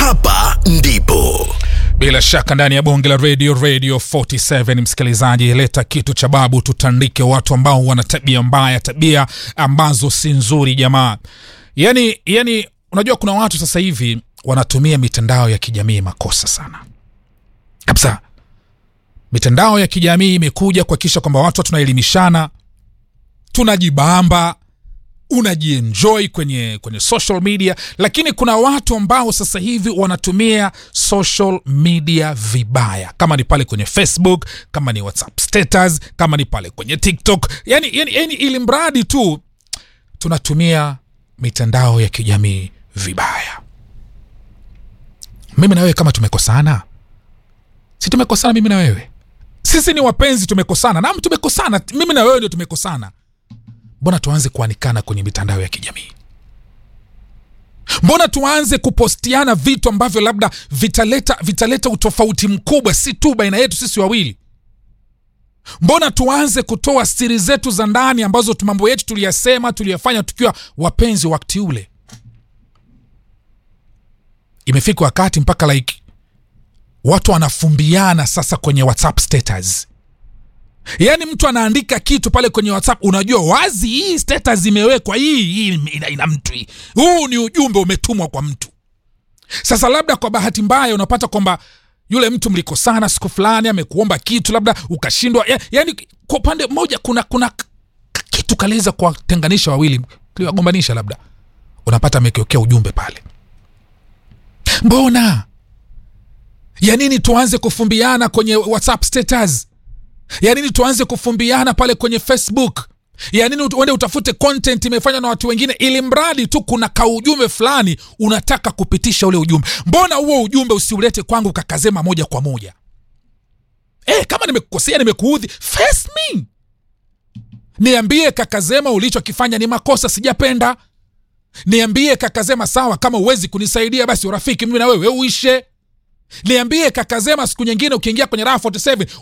hapa ndipo bila shaka ndani ya bonge la radio radio 47 msikilizaji leta kitu cha babu tutandike watu ambao wana tabia mbaya tabia ambazo si nzuri jamaa yani yani unajua kuna watu sasa hivi wanatumia mitandao ya kijamii makosa sana kabisa mitandao ya kijamii imekuja kuhakikisha kwamba watu tunaelimishana tunajibamba unajienjoy kwenye kwenye social media lakini kuna watu ambao sasa hivi wanatumia social media vibaya kama ni pale kwenye facebook kama ni whatsapp status kama ni pale kwenye tiktok yani, yani, yani ili mradi tu tunatumia mitandao ya kijamii vibaya mimi na wewe kama tumekosana si tumekosana mimi na wewe sisi ni wapenzi tumekosana nam tumekosana mimi na wewe ndio tumekosana mbona tuanze kuanikana kwenye mitandao ya kijamii mbona tuanze kupostiana vitu ambavyo labda vitaleta vitaleta utofauti mkubwa si tu baina yetu sisi wawili mbona tuanze kutoa siri zetu za ndani ambazo tu mambo yetu tuliyasema tuliyafanya tukiwa wapenzi wakati ule imefika wakati mpaka like watu wanafumbiana sasa kwenye whatsapp status yaani mtu anaandika kitu pale kwenye whatsapp unajua wazi hii status imewekwa hii hii ina, ina mtu hii huu ni ujumbe umetumwa kwa mtu sasa labda kwa bahati mbaya unapata kwamba yule mtu mlikosana siku fulani amekuomba kitu labda ukashindwa ya, yaani kwa upande mmoja kuna kuna k- kitu kaliweza kuwatenganisha wawili kiliwagombanisha labda unapata amekiokea ujumbe pale mbona ya nini tuanze kufumbiana kwenye whatsapp status ya nini tuanze kufumbiana pale kwenye facebook ya nini uende utafute content imefanywa na watu wengine ili mradi tu kuna kaujumbe fulani unataka kupitisha ule ujumbe mbona huo ujumbe usiulete kwangu kakazema moja kwa moja e, kama nimekukosea nimekuudhi face me niambie kakazema ulichokifanya ni makosa sijapenda niambie kakazema sawa kama uwezi kunisaidia basi urafiki mimi na wewe uishe niambie kakazema siku nyingine ukiingia kwenye raha 47